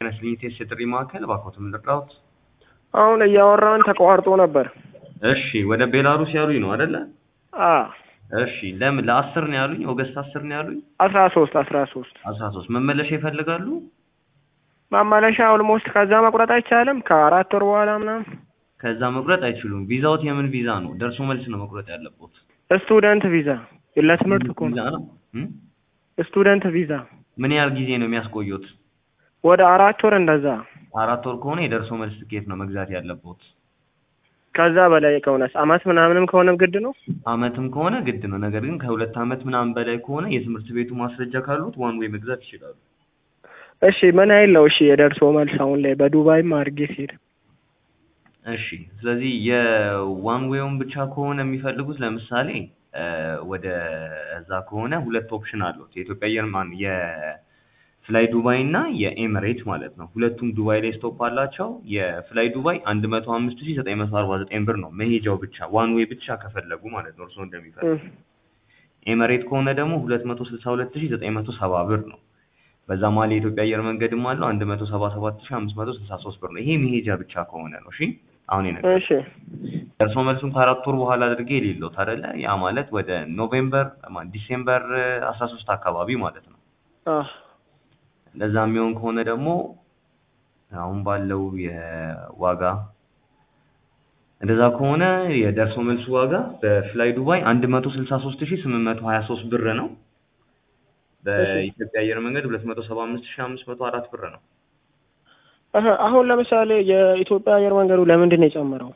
ስሊቴስ የጥሪ ማዕከል እባክዎት ምን ልርዳዎት? አሁን እያወራን ተቋርጦ ነበር። እሺ ወደ ቤላሩስ ያሉኝ ነው አይደለ? አ እሺ ለምን ለአስር ነው ያሉኝ? ኦገስት አስር ነው ያሉኝ? አስራ ሶስት አስራ ሶስት አስራ ሶስት መመለሻ ይፈልጋሉ? ማመለሻ ኦልሞስት ከዛ መቁረጥ አይቻልም? ከአራት ወር በኋላ ምናምን ከዛ መቁረጥ አይችሉም። ቪዛዎት የምን ቪዛ ነው? ደርሶ መልስ ነው መቁረጥ ያለቦት። ስቱደንት ቪዛ ለትምህርት እኮ ቪዛ ነው። ነው። እም? ስቱደንት ቪዛ ምን ያህል ጊዜ ነው የሚያስቆዩት? ወደ አራት ወር እንደዛ። አራት ወር ከሆነ የደርሶ መልስ ትኬት ነው መግዛት ያለቦት። ከዛ በላይ ከሆነስ አመት ምናምንም ከሆነ ግድ ነው። አመትም ከሆነ ግድ ነው። ነገር ግን ከሁለት አመት ምናምን በላይ ከሆነ የትምህርት ቤቱ ማስረጃ ካሉት ዋን ዌይ መግዛት ይችላሉ። እሺ ምን ያህል ነው? እሺ የደርሶ መልስ አሁን ላይ በዱባይም አድርጌ ሲሄድ እሺ ስለዚህ የዋን ዌውን ብቻ ከሆነ የሚፈልጉት ለምሳሌ እ ወደ እዛ ከሆነ ሁለት ኦፕሽን አሉት። የኢትዮጵያ አየር ማን የፍላይ ዱባይ እና የኤምሬት ማለት ነው። ሁለቱም ዱባይ ላይ ስቶፕ አላቸው። የፍላይ ዱባይ አንድ መቶ አምስት ሺህ ዘጠኝ መቶ አርባ ዘጠኝ ብር ነው መሄጃው ብቻ ዋን ዌይ ብቻ ከፈለጉ ማለት ነው እርስዎ እንደሚፈልጉ። ኤምሬት ከሆነ ደግሞ ሁለት መቶ ስልሳ ሁለት ሺህ ዘጠኝ መቶ ሰባ ብር ነው። በዛ መሀል የኢትዮጵያ አየር መንገድም አለው አንድ መቶ ሰባ ሰባት ሺህ አምስት መቶ ስልሳ ሶስት ብር ነው። ይሄ መሄጃ ብቻ ከሆነ ነው። እሺ አሁን የነገርኩህ እሺ ደርሶ መልሱን ከአራት ወር በኋላ አድርጌ የሌለውት አይደለ? ያ ማለት ወደ ኖቬምበር ማን ዲሴምበር አስራ ሶስት አካባቢ ማለት ነው። አ ለዛ የሚሆን ከሆነ ደግሞ አሁን ባለው የዋጋ እንደዛ ከሆነ የደርሶ መልሱ ዋጋ በፍላይ ዱባይ አንድ መቶ ስልሳ ሶስት ሺህ ስምንት መቶ ሀያ ሶስት ብር ነው። በኢትዮጵያ አየር መንገድ ሁለት መቶ ሰባ አምስት ሺህ አምስት መቶ አራት ብር ነው። አሀ፣ አሁን ለምሳሌ የኢትዮጵያ አየር መንገዱ ለምንድን ነው የጨመረው?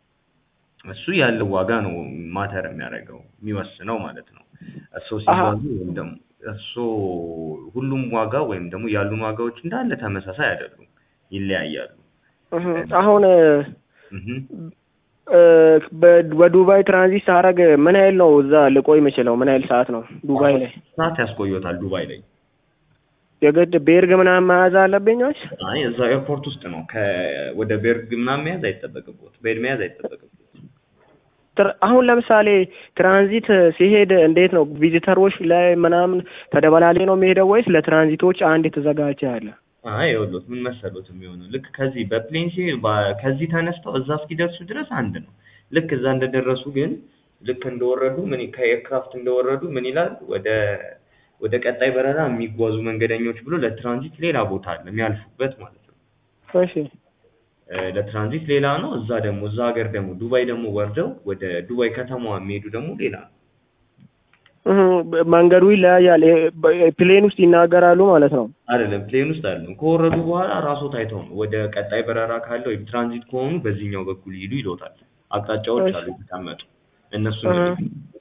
እሱ ያለው ዋጋ ነው ማተር የሚያደርገው የሚወስነው ማለት ነው። እሱ አሀ። ሲባሉ ወይም ደግሞ እሱ ሁሉም ዋጋ ወይም ደግሞ ያሉን ዋጋዎች እንዳለ ተመሳሳይ አይደሉም፣ ይለያያሉ። እህ፣ አሁን እህ እ፣ በ- በዱባይ ትራንዚት ሳደርግ ምን ያህል ነው እዛ ልቆይ የምችለው? ምን ያህል ሰዓት ነው ዱባይ ላይ? ሰዓት ያስቆዮታል ዱባይ ላይ። የግድ ቤርግ ምናምን መያዝ አለብኝ ወይስ? አይ እዛው ኤርፖርት ውስጥ ነው። ከ ወደ ቤርግ ምናምን መያዝ አይጠበቅቦት፣ ቤድ መያዝ አይጠበቅቦት። ትር- አሁን ለምሳሌ ትራንዚት ሲሄድ እንዴት ነው ቪዚተሮች ላይ ምናምን ተደበላሌ ነው የሚሄደው ወይስ ለትራንዚቶች አንድ የተዘጋጀ አለ? አይ ይኸውልዎት ምን መሰሎት የሚሆነው ልክ ከዚህ በፕሌን ሲሄድ በ- ከዚህ ተነስተው እዛ እስኪደርሱ ድረስ አንድ ነው። ልክ እዛ እንደደረሱ ግን ልክ እንደወረዱ ምን ከኤርክራፍት እንደወረዱ ምን ይላል ወደ ወደ ቀጣይ በረራ የሚጓዙ መንገደኞች ብሎ ለትራንዚት ሌላ ቦታ አለ የሚያልፉበት ማለት ነው። እሺ እ፣ ለትራንዚት ሌላ ነው። እዛ ደግሞ እዛ ሀገር ደግሞ ዱባይ ደግሞ ወርደው ወደ ዱባይ ከተማዋ የሚሄዱ ደግሞ ሌላ ነው። እህ፣ መንገዱ ይለያያል። ይሄ በ- ፕሌን ውስጥ ይናገራሉ ማለት ነው። አይደለም ፕሌን ውስጥ አይደለም። ከወረዱ በኋላ ራስዎ ታይተው ነው ወደ ቀጣይ በረራ ካለው ወይም ትራንዚት ከሆኑ በዚህኛው በኩል ይሄዱ ይሎታል። አቅጣጫዎች እሺ። አሉ የተቀመጡ እነሱ እህ።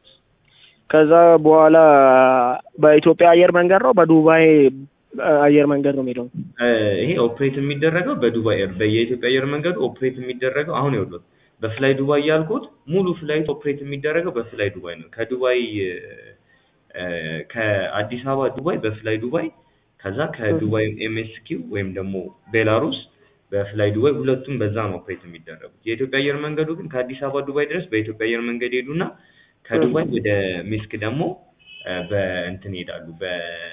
ከዛ በኋላ በኢትዮጵያ አየር መንገድ ነው በዱባይ አየር መንገድ ነው የሚለው? ይሄ ኦፕሬት የሚደረገው በዱባይ ኤር በየኢትዮጵያ አየር መንገዱ ኦፕሬት የሚደረገው አሁን ይኸውልዎት በፍላይ ዱባይ ያልኩት ሙሉ ፍላይት ኦፕሬት የሚደረገው በፍላይ ዱባይ ነው። ከዱባይ እ፣ ከአዲስ አበባ ዱባይ በፍላይ ዱባይ ከዛ ከዱባይ ኤምኤስኪው ወይም ደግሞ ቤላሩስ በፍላይ ዱባይ ሁለቱም በዛ ነው ኦፕሬት የሚደረጉት። የኢትዮጵያ አየር መንገዱ ግን ከአዲስ አበባ ዱባይ ድረስ በኢትዮጵያ አየር መንገድ ሄዱና ከዱባይ ወደ ሚስክ ደግሞ እ፣ በእንትን ይሄዳሉ በ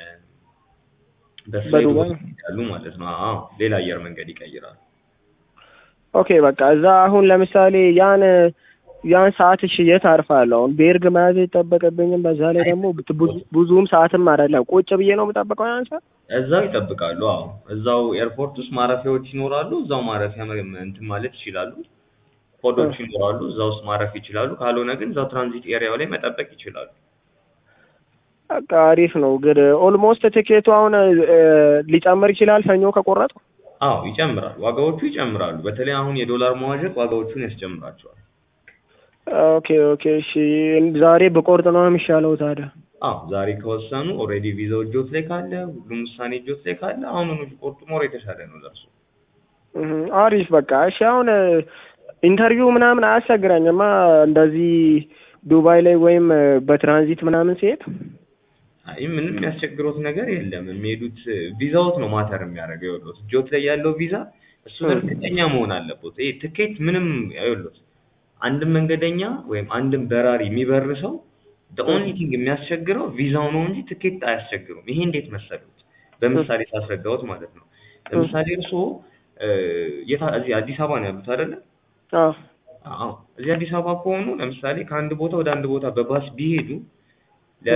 በፍላይ በዱባይ? ዱባይ ይሄዳሉ ማለት ነው። አዎ ሌላ አየር መንገድ ይቀይራሉ። ኦኬ በቃ እዛ አሁን ለምሳሌ ያን ያን ሰዓት እሺ የት አርፋለሁ? አሁን ቤርግ መያዝ አይጠበቅብኝም። በዛ ላይ ደግሞ ብዙ- ብዙም ሰዓትም አይደለም ቁጭ ብዬ ነው የምጠብቀው ያን ሰዓት። እዛው ይጠብቃሉ። አዎ እዛው ኤርፖርት ውስጥ ማረፊያዎች ይኖራሉ። እዛው ማረፊያ መ- እንትን ማለት ይችላሉ። ኮዶች ይኖራሉ። እዛ ውስጥ ማረፍ ይችላሉ። ካልሆነ ግን እዛው ትራንዚት ኤሪያው ላይ መጠበቅ ይችላሉ። በቃ አሪፍ ነው። ግን ኦልሞስት ትኬቱ አሁን እ፣ ሊጨምር ይችላል ሰኞ ከቆረጡ። አዎ ይጨምራል። ዋጋዎቹ ይጨምራሉ። በተለይ አሁን የዶላር መዋዠቅ ዋጋዎቹን ያስጨምራቸዋል። ኦኬ ኦኬ እሺ ዛሬ በቆርጥ ነው የሚሻለው ታዲያ? አዎ ዛሬ ከወሰኑ ኦልሬዲ ቪዛው እጆት ላይ ካለ ሁሉም ውሳኔ እጆት ላይ ካለ አሁኑኑ ቢቆርጡ ኖሮ የተሻለ ነው ለእርሱ። እህ፣ አሪፍ በቃ እሺ። አሁን ኢንተርቪው ምናምን አያስቸግረኝማ እንደዚህ ዱባይ ላይ ወይም በትራንዚት ምናምን ሲሄድ አይ ምንም የሚያስቸግሮት ነገር የለም። የሚሄዱት ቪዛዎት ነው ማተር የሚያደርገው። ይኸውልዎት እጆት ላይ ያለው ቪዛ እሱ እርግጠኛ መሆን አለበት። ይሄ ትኬት ምንም ይኸውልዎት አንድም መንገደኛ ወይም አንድም በራሪ የሚበር ሰው ኦንሊ ቲንግ የሚያስቸግረው ቪዛው ነው እንጂ ትኬት አያስቸግሩም። ይሄ እንዴት መሰሉት? በምሳሌ ሳስረዳዎት ማለት ነው። ለምሳሌ እርስዎ እ የታ እዚህ አዲስ አበባ ነው ያሉት አይደለ? አዎ አዎ እዚህ አዲስ አበባ ከሆኑ ለምሳሌ ከአንድ ቦታ ወደ አንድ ቦታ በባስ ቢሄዱ ለ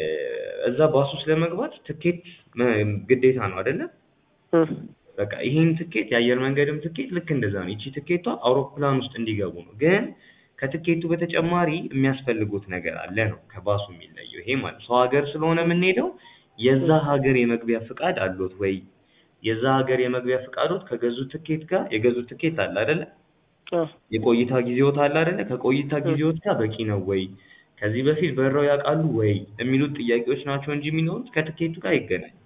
እዛ ባስ ውስጥ ለመግባት ትኬት መ- ግዴታ ነው አይደለ? እ በቃ ይሄን ትኬት የአየር መንገድም ትኬት ልክ እንደዛ ነው። ይቺ ትኬቷ አውሮፕላን ውስጥ እንዲገቡ ነው። ግን ከትኬቱ በተጨማሪ የሚያስፈልጉት ነገር አለ ነው ከባሱ የሚለየው ይሄ ማለት ሰው ሀገር ስለሆነ የምንሄደው የዛ ሀገር የመግቢያ ፍቃድ አሎት ወይ? የዛ ሀገር የመግቢያ ፍቃዶት ከገዙት ትኬት ጋር የገዙት ትኬት አለ አይደለ? አዎ የቆይታ ጊዜዎት አለ አይደለ? ከቆይታ ጊዜዎት ጋር በቂ ነው ወይ? ከዚህ በፊት በረው ያውቃሉ ወይ? የሚሉት ጥያቄዎች ናቸው እንጂ የሚኖሩት ከትኬቱ ጋር አይገናኝም።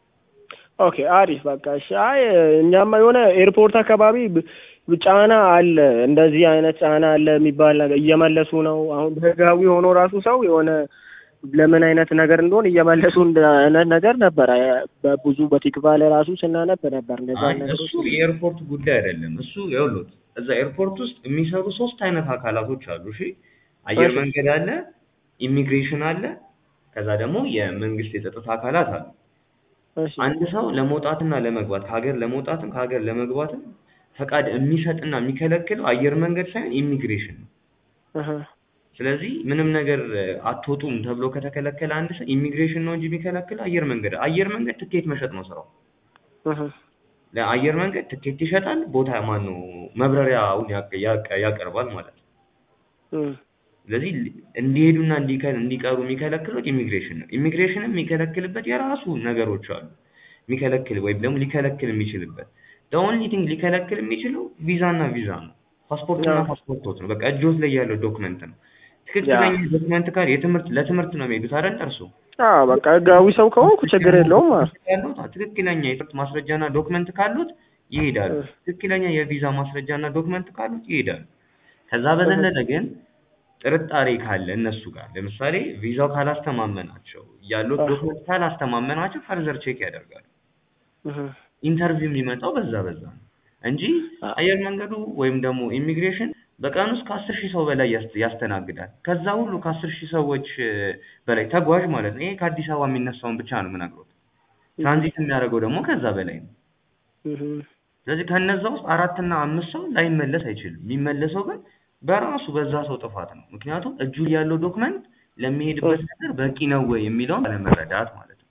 ኦኬ አሪፍ በቃ እሺ። አይ እኛማ የሆነ ኤርፖርት አካባቢ ብ- ጫና አለ፣ እንደዚህ አይነት ጫና አለ የሚባል ነገር እየመለሱ ነው። አሁን ህጋዊ ሆኖ ራሱ ሰው የሆነ ለምን አይነት ነገር እንደሆነ እየመለሱ እንደ አይነት ነገር ነበረ። በብዙ በቲክቫ ላይ ራሱ ስናነብ ነበር እንደዛ አይ ነገሮች። እሱ የኤርፖርት ጉዳይ አይደለም። እሱ ይኸውልዎት እዛ ኤርፖርት ውስጥ የሚሰሩ ሶስት አይነት አካላቶች አሉ። እሺ አየር እሺ። መንገድ አለ፣ ኢሚግሬሽን አለ፣ ከዛ ደግሞ የመንግስት የጸጥታ አካላት አሉ። እሺ አንድ ሰው ለመውጣትና ለመግባት ከሀገር ለመውጣትም ከሀገር ለመግባትም ፈቃድ የሚሰጥና የሚከለክለው አየር መንገድ ሳይሆን ኢሚግሬሽን ነው። እህ ስለዚህ ምንም ነገር እ፣ አትወጡም ተብሎ ከተከለከለ አንድ ሰው ኢሚግሬሽን ነው እንጂ የሚከለክለው አየር መንገድ አየር መንገድ ትኬት መሸጥ ነው ስራው። እህ ለአየር መንገድ ትኬት ይሸጣል፣ ቦታ ማን ነው መብረሪያውን ያቅ- ያቅ- ያቀርባል ማለት ነው። እህ ስለዚህ ሊ- እንዲሄዱና እንዲከ- እንዲቀሩ የሚከለክሉት ኢሚግሬሽን ነው። ኢሚግሬሽንም የሚከለክልበት የራሱ ነገሮች አሉ። የሚከለክል ወይም ደግሞ ሊከለክል የሚችልበት ኦንሊ ቲንግ ሊከለክል የሚችለው ቪዛና ቪዛ ነው። ፓስፖርትና አዎ። ፓስፖርቶት ነው። በቃ እጆት ላይ ያለው ዶክመንት ነው። ትክክለኛ ዶክመንት ካል የትምህርት ለትምህርት ነው የሚሄዱት አይደል እርሱ አዎ በቃ ህጋዊ ሰው ከሆንኩ ችግር የለውም። አዎ ያሉት ትክክለኛ የትምህርት ማስረጃና ዶክመንት ካሉት ይሄዳሉ። እህ ትክክለኛ የቪዛ ማስረጃና ዶክመንት ካሉት ይሄዳሉ። ከዛ በዘለለ ግን ጥርጣሬ ካለ እነሱ ጋር ለምሳሌ ቪዛው ካላስተማመናቸው ያሉት አዎ። ዶክመንት ካላስተማመናቸው ፈርዘር ቼክ ያደርጋሉ። እህ ኢንተርቪው የሚመጣው በዛ በዛ ነው እንጂ አ- አየር መንገዱ ወይም ደግሞ ኢሚግሬሽን በቀን ውስጥ ከአስር ሺህ ሰው በላይ ያስ- ያስተናግዳል። ከዛ ሁሉ ከአስር ሺህ ሰዎች እ፣ በላይ ተጓዥ ማለት ነው። ይሄ ከአዲስ አበባ የሚነሳውን ብቻ ነው የምነግሮት። ትራንዚት የሚያደርገው ደግሞ ከዛ በላይ ነው። እህ ስለዚህ ከነዛ ውስጥ አራት እና አምስት ሰው ላይመለስ አይችልም። የሚመለሰው ግን በራሱ በዛ ሰው ጥፋት ነው። ምክንያቱም እጁ ላይ ያለው ዶክመንት ለሚሄድበት ነገር በቂ ነው ወይ የሚለውን ባለመረዳት ማለት ነው።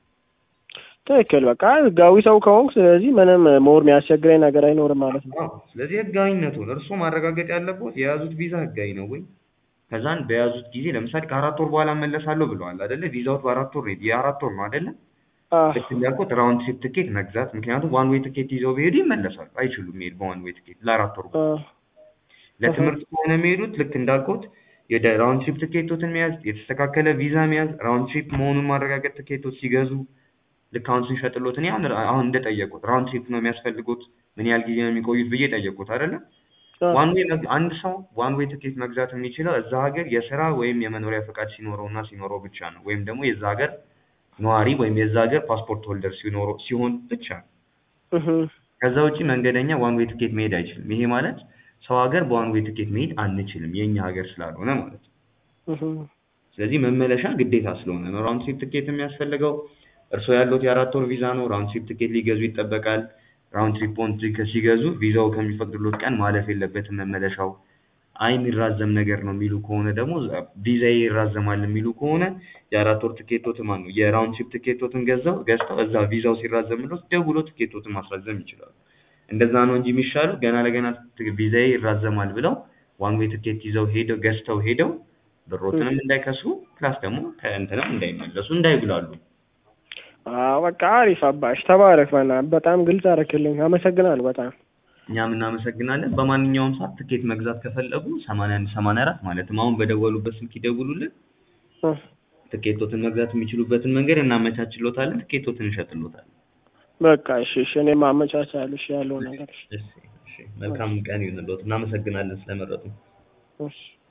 ትክክል በቃ ህጋዊ ሰው ከሆንኩ ስለዚህ ምንም ሞር የሚያስቸግረኝ ነገር አይኖርም ማለት ነው። አዎ፣ ስለዚህ ህጋዊነቱን እርስዎ ማረጋገጥ ያለቦት የያዙት ቪዛ ህጋዊ ነው ወይ? ከዛን በያዙት ጊዜ ለምሳሌ ከአራት ወር በኋላ እመለሳለሁ ብለዋል አይደለ? ቪዛዎት በአራት ወር የአራት ወር ነው አይደለ? አዎ ልክ እንዳልኩት ራውንድ ትሪፕ ትኬት መግዛት። ምክንያቱም ዋን ዌይ ትኬት ይዘው ቢሄዱ ይመለሳሉ፣ አይችሉም መሄድ በዋን ዌይ ትኬት ለአራት ወር አዎ ለትምህርት ከሆነ የሚሄዱት ልክ እንዳልኩት የደ ራውንድ ትሪፕ ትኬቶትን መያዝ፣ የተስተካከለ ቪዛ መያዝ፣ ራውንድ ትሪፕ መሆኑን ማረጋገጥ ትኬቶች ሲገዙ ልክ አሁን ስንሸጥሎት እኔ አሁን አሁን እንደጠየቁት ራውንድ ትሪፕ ነው የሚያስፈልጉት ምን ያህል ጊዜ ነው የሚቆዩት ብዬ ጠየቁት አይደለ? አዎ ዋን ዌይ መግ- አንድ ሰው ዋን ዌይ ትኬት መግዛት የሚችለው እዛ ሀገር የስራ ወይም የመኖሪያ ፈቃድ ሲኖረው እና ሲኖረው ብቻ ነው። ወይም ደግሞ የዛ ሀገር ነዋሪ ወይም የዛ ሀገር ፓስፖርት ሆልደር ሲኖረው ሲሆን ብቻ ነው። እህ ከዛ ውጪ መንገደኛ ዋን ዌይ ትኬት መሄድ አይችልም። ይሄ ማለት ሰው ሀገር በዋን ዌይ ትኬት መሄድ አንችልም የኛ ሀገር ስላልሆነ ማለት ነው። እህ ስለዚህ መመለሻ ግዴታ ስለሆነ ነው ራውንድ ትሪፕ ትኬት የሚያስፈልገው። እርስዎ ያሉት የአራት ወር ቪዛ ነው። ራውንድ ትሪፕ ትኬት ሊገዙ ይጠበቃል። ራውንድ ትሪፕ ኦን ሲገዙ ቪዛው ከሚፈቅድሎት ቀን ማለፍ የለበትም መመለሻው። አይ የሚራዘም ነገር ነው የሚሉ ከሆነ ደግሞ ቪዛዬ ይራዘማል የሚሉ ከሆነ የአራት ወር ትኬቶትን ማን ነው የራውንድ ትሪፕ ትኬቶትን ገዛው ገዝተው እዛ ቪዛው ሲራዘምሎት ደውሎ ትኬቶትን ማስራዘም ይችላሉ። እንደዛ ነው እንጂ የሚሻለው ገና ለገና ት- ቪዛዬ ይራዘማል ብለው ዋን ዌይ ትኬት ይዘው ሄደው ገዝተው ሄደው ብሮትንም እንዳይከስሩ ፕላስ ደግሞ ከእንትንም እንዳይመለሱ እንዳይጉላሉ። አዎ በቃ አሪፍ አባሽ ተባረክ። በእናትህ በጣም ግልጽ አደረክልኝ። አመሰግናለሁ በጣም እኛም እናመሰግናለን። በማንኛውም ሰዓት ትኬት መግዛት ከፈለጉ ሰማንያ አንድ ሰማንያ አራት ማለትም አሁን በደወሉበት ስልክ ይደውሉልን። እህ ትኬቶትን መግዛት የሚችሉበትን መንገድ እናመቻችሎታለን። ትኬቶትን እንሸጥሎታለን። በቃ እሺ እሺ እኔም አመቻቻለሁ እሺ ያለው ነገር እሺ እሺ፣ እሺ። መልካም ቀን ይሁንልዎት። እናመሰግናለን ስለመረጡ። እሺ